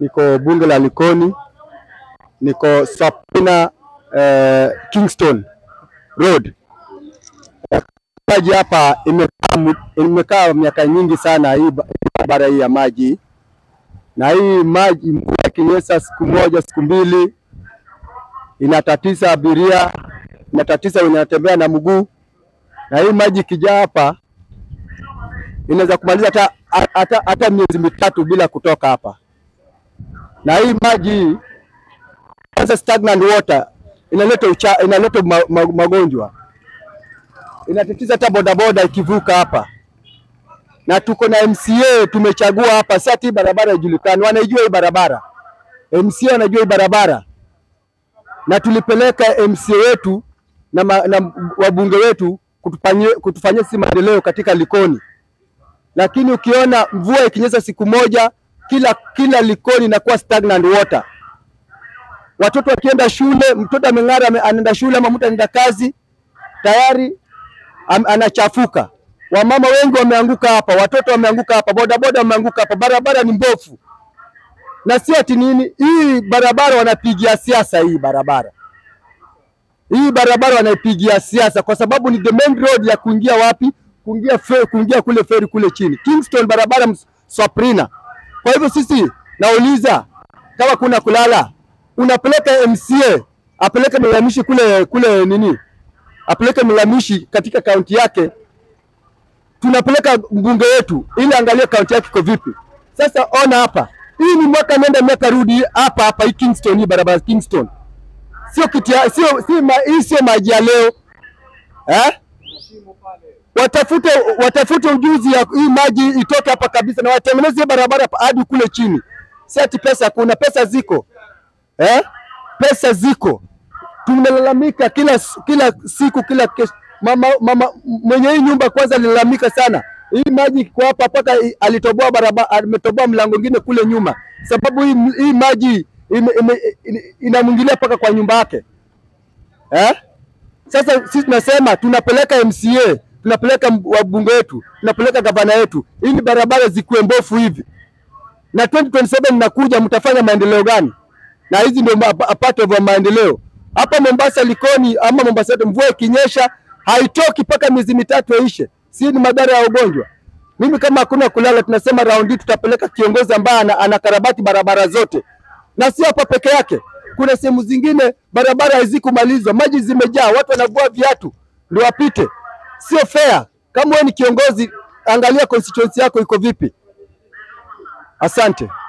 niko bunge la Likoni, niko Sapina eh, Kingston Road. Maji hapa imekaa mu- imekaa miaka nyingi sana, hii ba- barabara hii ya maji, na hii maji mvua ikinyesha siku moja siku mbili inatatiza abiria, inatatiza wenye wanatembea na mguu, na hii maji ikijaa hapa inaweza kumaliza hata hata hata miezi mitatu bila kutoka hapa. Na hii maji hii kwanza, stagnant water inaleta ucha, inaleta ma, ma, magonjwa, inatatiza hata bodaboda ikivuka hapa, na tuko na MCA tumechagua hapa. Sasa hii barabara ijulikani, wanaijua hii barabara, MCA wanajua hii barabara, na tulipeleka MCA wetu na, ma, na wabunge wetu kutufanyia kutufanyia sisi maendeleo katika Likoni lakini ukiona mvua ikinyesha siku moja, kila kila Likoni inakuwa stagnant water. Watoto wakienda shule, mtoto ameng'ara, ame- anaenda shule ama mtu anaenda kazi, tayari am, anachafuka. Wamama wengi wameanguka hapa, watoto wameanguka hapa, bodaboda wameanguka hapa. Barabara ni mbovu, na si ati nini, hii barabara wanapigia siasa. Hii barabara hii barabara wanaipigia siasa kwa sababu ni the main road ya kuingia wapi? Kuingia fe, kuingia kule feri kule chini Kingston, barabara ms- Saprina. Kwa hivyo sisi nauliza kama kuna kulala, unapeleka MCA apeleke mlalamishi kule kule nini, apeleke mlalamishi katika kaunti yake, tunapeleka mbunge wetu ili angalie kaunti yake iko vipi. Sasa ona hapa, hii ni mwaka nenda miaka rudi hapa hapa, hii Kingston, hii barabara ya Kingston sio kitia, sio si ma, hii sio maji ya leo eh? Watafute watafute ujuzi ya hii maji itoke hapa kabisa, na watengeneze hii barabara hapa hadi kule chini. Si ati pesa kuna pesa ziko eh? Pesa ziko, tunalalamika kila kila siku kila kesho. Mama, mama mwenye hii nyumba kwanza alilalamika sana, hii maji iko hapa mpaka i- alitoboa barabara, ametoboa mlango mwingine kule nyuma, sababu hii, hii maji ime- ime- ine- inamwingilia mpaka kwa nyumba yake eh? Sasa sisi tunasema tunapeleka MCA, tunapeleka mb- wabunge wetu, tunapeleka gavana wetu ili barabara zikuwe mbofu hivi, na 2027 nakuja, mtafanya maendeleo gani? Na hizi ndio ma- a part of maendeleo hapa Mombasa, Likoni ama Mombasa yetu, mvua ikinyesha haitoki mpaka miezi mitatu yaishe, si ni madhara ya ugonjwa. Mimi kama hakuna kulala, tunasema raundi tutapeleka kiongozi ambaye ana, anakarabati barabara zote, na si hapa peke yake. Kuna sehemu zingine barabara hazikumalizwa, maji zimejaa, watu wanavua viatu ndio wapite. Sio fair. Kama wewe ni kiongozi, angalia constituency yako iko vipi. Asante.